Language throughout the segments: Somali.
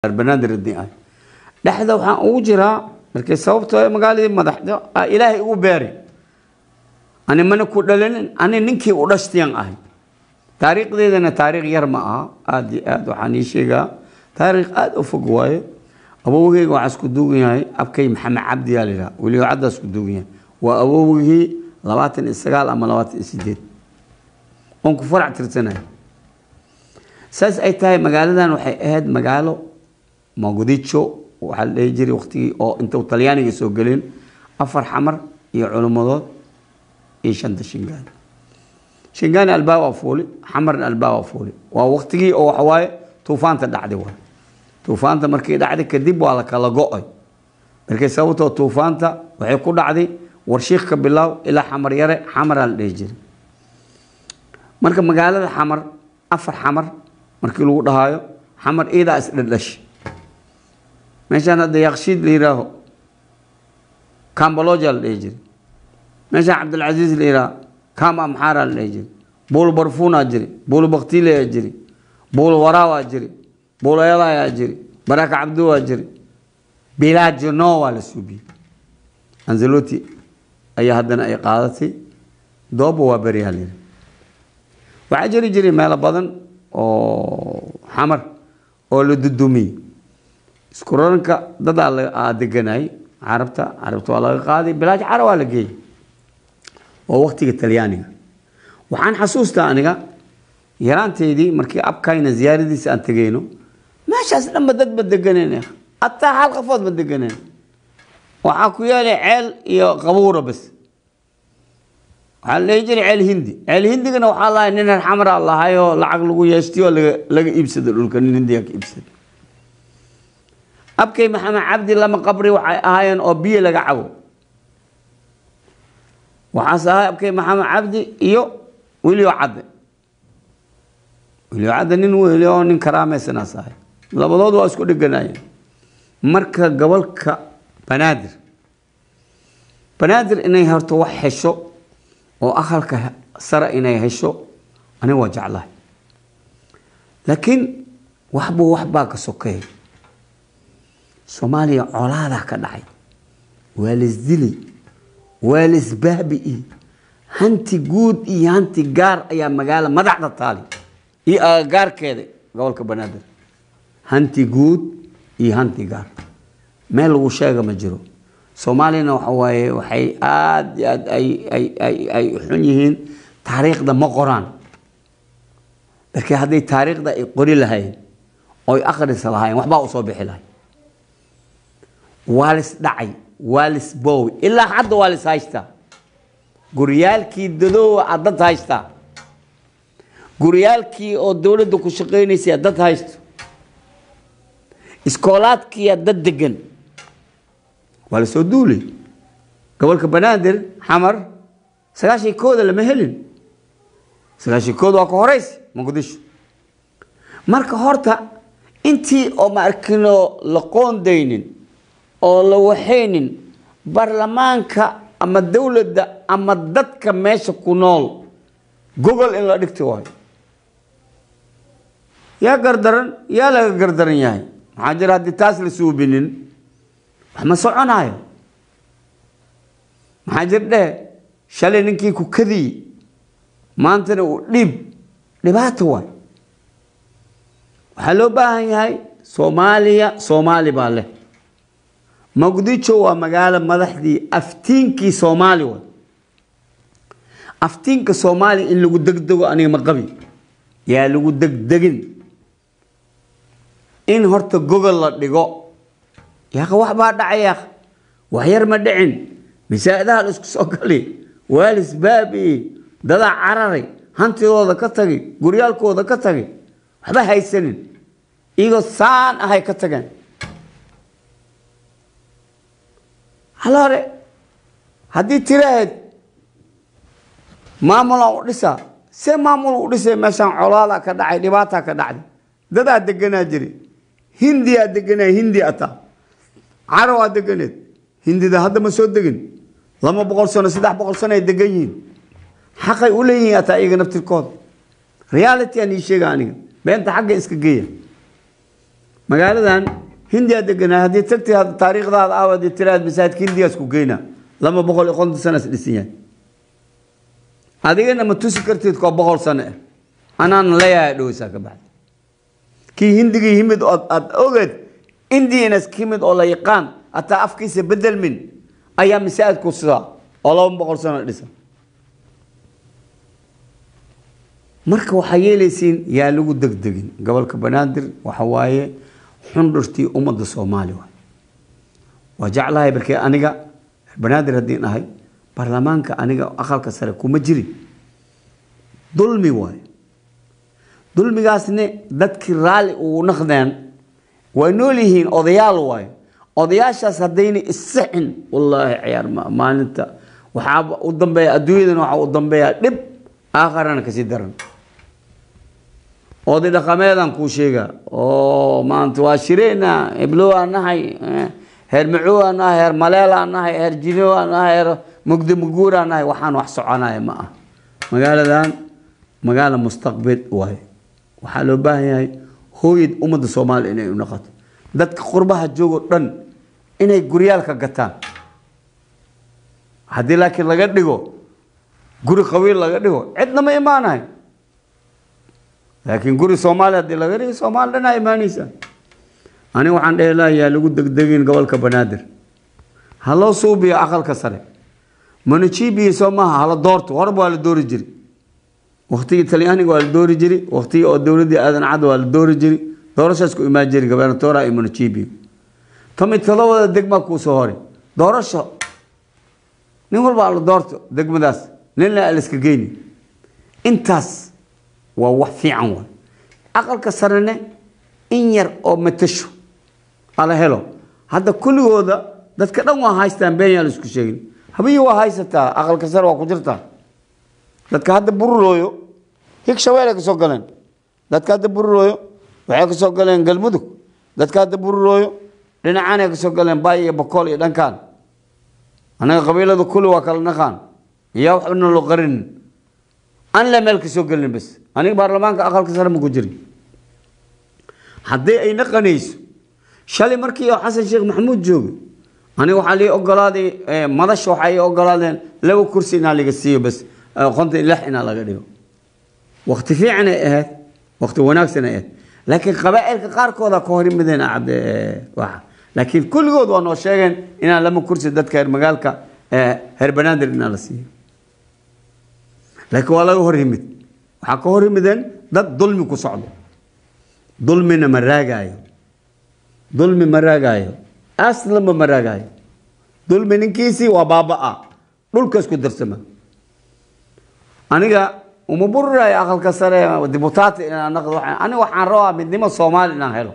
banaadir ah dhexda waxaan ugu jiraa markay sababtoo magaaladii madaxda aa ilaahay igu beeray ani mana ku dhalinin ani ninkii u dhashtiyan ahay taariikhdeedana taariikh yar ma aha aada iyo aad waxaan ii sheegaa taariikh aada u fog waaye awowgeyga waxaa isku duugan yahay abkay maxamed cabdi yaa layidhaha weliba caddaa isku duugan yahay waa awowgii labaatan iyo sagaal ama labaatan iyo sideed oon ku farac tirsanaya saas ay tahay magaaladan waxay ahayd magaalo mogadisho waxaa la dhihi jiray waqtigii oo intuu talyaaniga soo gelin afar xamar iyo culummadood iyo shanta shingaan shingaani albaab waa fuuli xamarna albaab waa fuuli waa waqtigii oo waxawaaye tuufaanta dhacday waay tuufaanta markii dhacday kadib waa la kala go-ay markay sababtoo tuufaanta waxay ku dhacday warshiik ka bilaaw ilaa xamar yare xamaraa la dhihi jiray marka magaalada xamar afar xamar markii lagu dhahaayo xamar iidaa isdhadhash meeshaan hadda yakshiid la yihaaho cambaloja la dhihi jiray meeshaan cabdilcasiis la yihaaho cam amxaaraa la dhihi jiray buul barfuunaa jiri buul baktileyaa jiri buul waraawaa jiri buul eedaayaa jiri baraka cabdu waa jiri bilajno waa la suubiyey anzaloti ayaa haddana ay qaadatay dooba waa beryaha la yidhi waxaa jiri jiray meelo badan oo xamar oo la dudumiyey isku raranka dadaa deganayay carabta carabta waa laga qaaday bilaaj cara waa la geeyey waa waqtiga talyaaniga waxaan xasuustaa aniga yaraanteydii markii abkayna ziyaaradiisa aan tegeyno meeshaas dhanba dad ba deganeen hataa hal qafood ba deganeen waxaa ku yeelay ceel iyo qabuura bas waxaa la dhihi jiray ceel hindi ceel hindigana waxaa lahay nin reer xamara lahayoo lacag lagu yeeshtiyo laga laga iibsado dhulka nin hindiga ka iibsada abkay maxamed cabdi lama qabri waxay ahaayeen oo biyo laga cabo waxaase ahay abkay maxamed cabdi iyo weliyo cadde weliyo cadde nin weli oo nin karaameysanaas ahay labadood waa isku dheganaayeen marka gobolka banaadir banaadir inay horto wax hesho oo aqalka sare inay hesho aniga waa jeclahay laakiin waxbuu waxbaa ka sokeey soomaaliya colaadaa ka dhacay waa laisdilay waa laisbaabi'i hanti guud iyo hanti gaar ayaa magaala madaxda taali iyo agagaarkeeda gobolka banaadir hanti guud iyo hanti gaar meel lagu sheega ma jiro soomaaliyana waxa waaye waxay aada iyo aad ay ay ay ay xun yihiin taariikhda ma qoraan laakiin hadday taariikhda ay qori lahayn oy akhrisa lahayn waxbaa usoo bixi lahay waa lis dhacay waa lis boowi ilaa hadda waa lis haystaa guryaalkii dadoowa aad dad haystaa guryaalkii oo dowladda ku shaqaynaysay aad dad haysto iskoolaadkii aad dad degan waa la soo duulay gobolka banaadir xamar sagaashan kooda lama helin sagaashan kooda waa ka horeysa muqdisho marka horta intii oo ma arkino la qoondaynin oo la waxaynin baarlamaanka ama dowladda ama dadka meesha ku nool gogol in la dhigti waayo yaa gardaran yaa laga gardaran yahay maxaa jira haddii taas la suubinin wax ma soconaayo maxaa jir dheh shalay ninkii ku kadiyey maantana uu dhiib dhibaato waay waxaa loo baahan yahay soomaaliya soomaali baa leh muqdisho waa magaalo madaxdii aftiinkii soomaali waay aftiinka soomaaliya in lagu degdego aniga ma qabi yaa lagu degdegin in horta gogol la dhigo yaqa wax baa dhacay yaaq wax yar ma dhicin masaa'idaha la isku soo gali waalis baabi dadaa cararay hantidooda ka tagay guryaalkooda ka tagay waxba haysanin iyagoo saan ahay ka tageen hal hore haddii tirahayd maamulaan u dhisaa see maamul u dhisay meeshaan colaada ka dhacay dhibaataa ka dhacday dadaa deganaa jiray hindiyaa deganaa hindi ataa carabaa deganeed hindida hadda ma soo degin laba boqol sano saddex boqol sano ay degan yihiin xaqay u leeyihiin ataa iyaga naftirkooda reality aan ii sheega aniga beenta xagga iska geeya magaaladan hindiyaa deganaa haddii tagti taariikhdaada aawad tiraad masaajidka hindiyaas ku geyna laba boqol iyo konton sanaas dhisan yahay adigana ma tusi kartid koo boqol sano ah anaana leeyahay dhoweysaa ka baxda kii hindigii yimid oo aada ogeed indianas ka yimid oo la yaqaan hataa afkiisa bedelmin ayaa masaajidku sidaa oo laba boqol sano dhisa marka waxaa yeelaysiin yaa lagu degdegin gobolka banaadir waxa waaye xundhurtii ummadda soomaali waay waa jeclahay barkee aniga banaadir haddiin ahay baarlamaanka aniga aqalka sare kuma jirin dulmi waay dulmigaasne dadkii raalli uu naqdeen way nool yihiin odayaal waayo odayaashaas haddayna isixin wallaahi ciyaar ma maalinta waxaa u dambeeya adduunyadana waxaa u dambeeya dhib aakharana kasii daran oday dhaqameedaan kuu sheega oo maanta waa shireena heblow aan nahay heer macow aan nahay heer maleel aan nahay heer jino aan nahay heer mugdi muguur aan nahay waxaan wax soconaya ma ah magaaladan magaalo mustaqbel waaye waxaa loo baahan yahay hooyad ummadda soomaaliya inay u noqoto dadka qurbaha joogoo dhan inay guryaalka gataan haddii laakiin laga dhigo guri qabiil laga dhigo cidna ma imaanayo laakiin guri soomaaliya haddii laga dhigo soomaali dhanaa imaanaysa aniga waxaan dhehi laha yaa lagu degdegin gobolka banaadir ha loo suubiyo aqalka sare manajibiya soo maaha hala doorto horba waa la doori jiri waktigii talyaaniga waa la doori jiri waktigii oo dowladdii aadan cad waa la doori jiri doorashaas ku imaan jiri gobernatoora iyo manajibiya tomi todobada degmaa kuu soo hori doorasho nin walba la doorto degmadaas ninna aliska geyni intaas waa wax fiican waay aqalka sarene in yar oo matasho ala helo hadda kulligooda dadka dhan waa haystaan been yaa la isku sheegin habiyi waa haysataa aqalka sare waa ku jirtaa dadka hadda bururooyo hig shabeelay ka soo galeen dadka hadda bururooyo waxay ka soo galeen galmudug dadka hadda bururooyo dhinacaanay ka soo galeen baay iyo bakool iyo dhankaan annaga qabiilada kulli waa kala naqaan iyaa waxbana loo qarinin an la meel ka soo gelin bas aniga baarlamaanka aqalka sare ma ku jirin haddii ay naqanayso shalay markii xasan sheekh maxamuud joogay aniga waxaa lii ogolaaday madasha waxay ogolaadeen laba kursi inaa laga siiyo bas konton lix inaa laga dhigo wakti fiican ay ahayd wakti wanaagsan ay ahayd laakiin qabaa'ilka qaarkooda ka hor yimideen cabde waxa laakiin kulligood waa noo sheegeen inaan lama kursi dadka reer magaalka reer banaadir inaa la siiyo laakiin waa laga hor yimid waxaa ka hor yimideen dad dulmi ku socdo dulmina ma raagaayo dulmi ma raagaayo aslanba ma raagaayo dulmi ninkiisii waa baaba-a dhulka isku darsama aniga uma bururayo aqalka sare dibutaati inaan naqdo aniga waxaan rabaa midnimo soomaali inaan helo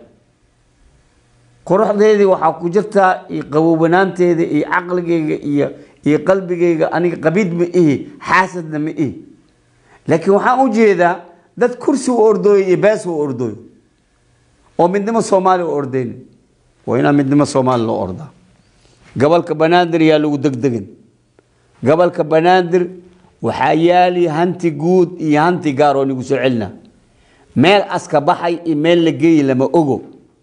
quruxdeedii waxaa ku jirtaa iyo qaboobanaanteeda iyo caqligeyga iyo iyo qalbigeyga aniga qabiid ma ihi xaasadna ma ihi laakiin waxaan u jeedaa dad kursi u ordooyo iyo bees u ordooyo oo midnimo soomaali u ordeyni waa inaa midnimo soomaali loo ordaa gobolka banaadir yaa lagu degdegin gobolka banaadir waxaa yaali hanti guud iyo hanti gaar oo nigu soo celina meel aska baxay iyo meel la geeyi lama ogo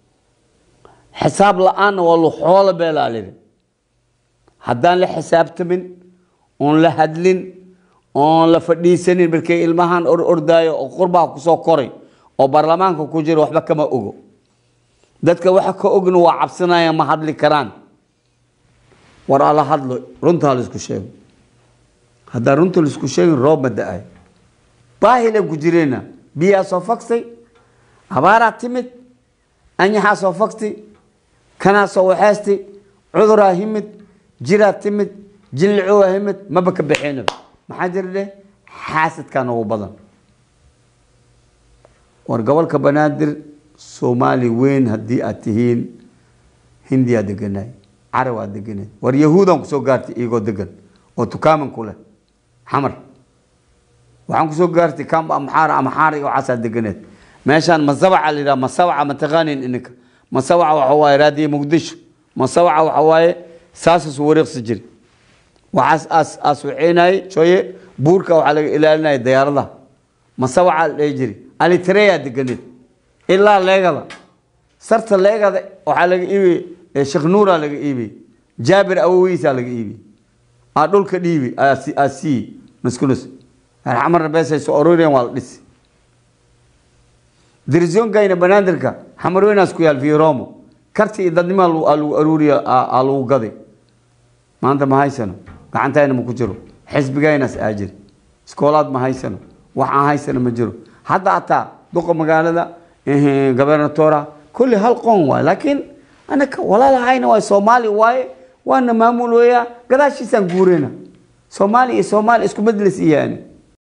xisaab la-aanna waa luxoola beelaa lidhi haddaan la xisaabtamin oon la hadlin oon la fadhiisanin markay ilmahan or ordaayo oo qurbaha kusoo koray oo baarlamaanka ku jira waxba kama ogo dadka waxa ka ogna waa cabsanaya ma hadli karaan war ala hadlo runtaa laisku sheego haddaan runta laisku sheegin roob ma da-ay baahilan ku jireena biyaa soo fagsay abaaraa timid anyaxaa soo fagsay kanaa soo waxeystay cuduraa himid jiraa timid jillicowaa himid maba ka baxeenaba maxaa jira dheh xaasadkaa noogu badan war gobolka banaadir soomaali weyn haddii aad tihiin hindiyaa deganaay carabaa deganaay war yahuudaan kusoo gaartay iyagoo degan oo tukaaman ku leh xamar waxaan kusoo gaartay kamba amxaara amxaara iyo waxaasaa deganeed meeshaan masabaca la yidhaha masabaca ma taqaanin ininka masabaca waxa waaye raadiye muqdisho masabaca waxa waaye saasas wareeqsi jiri waxaas aas aas waxeenayay shooye buurka waxaa laga ilaalinaya diyaaradaha masabaca la dhihi jiri alitreyaa deganeed ilaa leegada sarta leegada waxaa laga iibiyey sheekh nuuraa laga iibiyey jaabir awowiisaa laga iibiyey aa dhulka dhiibi aa sii nuskunus xamarna beesay soo arooriyeen waa la dhisi dirisyonkayna banaadirka xamarweynaas ku yaal firomo karti iyo dadnimo aa lagu aruuriya aa lagu gaday maanta ma haysano gacantayna ma ku jiro xisbigaynaas aa jiri iskoolaad ma haysano wax aan haysano ma jiro hadda hataa duqa magaalada gobernatora kulli hal qoon waay laakiin anaka walaalahayna waay soomaali waaye waana maamul weeyaa gadaashiisaan guureyna soomaali iyo soomaali isku majlis iyaani